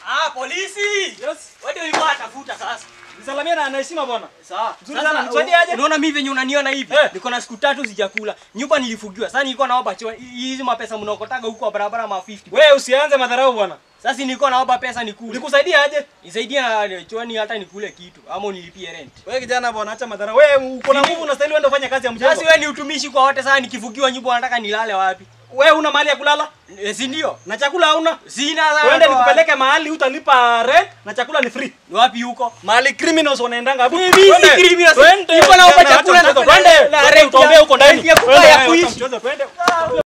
Ah, polisi. Yes. Wewe ndio ulikuwa unatafuta sasa. Nisalamia na anaheshima bwana. Sawa. Mzuri sana, nisaidie aje? Unaona mimi venye unaniona hivi? Eh. Niko na siku tatu sijakula. Nyumba nilifugiwa. Sasa nilikuwa naomba chwa hizi mapesa mnaokotaga huko barabara ma 50. Wewe usianze madharau bwana. Sasa nilikuwa naomba pesa nikule. Nikusaidia aje? Nisaidie na chwani hata nikule kitu ama unilipie rent. Wewe kijana bwana, acha madharau. Wewe uko na nguvu unastahili uende ufanye kazi ya mjengo. Sasa wewe ni utumishi kwa wote sasa nikifugiwa nyumba unataka nilale wapi? Wewe una mahali ya kulala E, si ndio? na chakula hauna. Sina sasa. Uende ndo- nikupeleke mahali utalipa rent na chakula ni free. Ni wapi huko? Mahali criminals wanaendanga hapo. Mimi si criminals. Nilikuwa naomba chakula na- Twende. na- Twende utaombea huko ndani. ya kukaa Twende, ya wewe, kuishi. wacha mchezo, twende.